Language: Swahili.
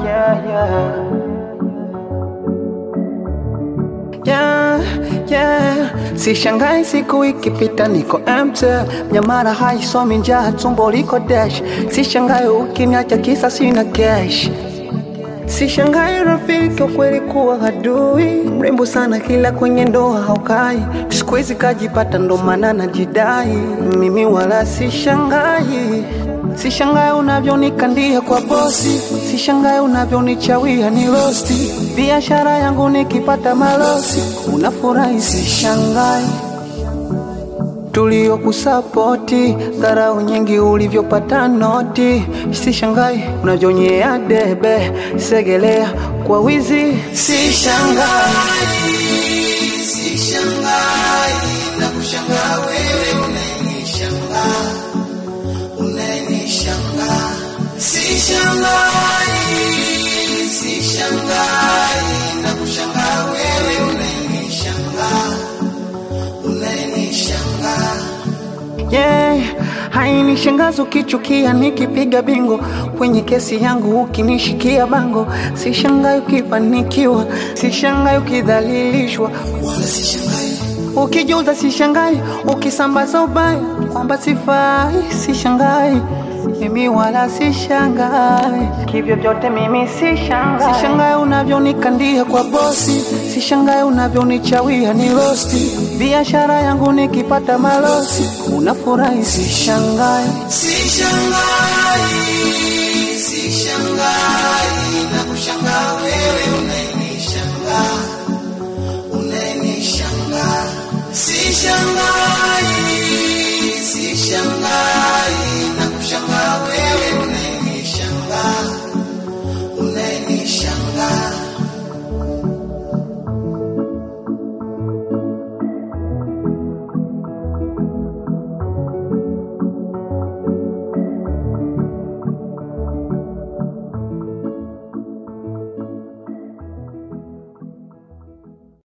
yeah, yeah. Yeah, yeah. Sishangai siku ikipita niko empty, nyamara haisomi njaa, tumbo liko dash. Sishangai ukiniacha kisa sina cash. Sishangai rafiki wa kweli kuwa adui, mrembo sana kila kwenye ndoa haukai. Siku hizi kajipata ndo maana najidai, mimi wala sishangai. Sishangai unavyonikandia kwa bosi, sishangai unavyonichawia ni rosti. Biashara yangu nikipata malosi, unafurahi sishangai tuliokusapoti dharau nyingi ulivyopata noti, sishangai unavyonyea debe segelea kwa wizi, sishangai Sishangai na kushangaa wewe unayenishangaa, unayenishangaa. Sishangai, sishangai na kushangaa wewe unayenishangaa, unayenishangaa. yeah. Hainishangazi ukichukia nikipiga bingo kwenye kesi yangu ukinishikia bango, sishangai ukifanikiwa, sishangai ukidhalilishwa, Wala sishangai, ukijuza sishangai, ukisambaza ubaya kwamba sifai, sishangai mimi wala sishangai, kivyo vyote mimi sishangai, sishangai unavyonikandia kwa bosi, sishangai unavyonichawia ni rosti, biashara yangu nikipata malosi, unafurahi sishangai, sishangai, sishangai na kushangaa wewe unayenishangaa, unayenishangaa. Sishangai, sishangai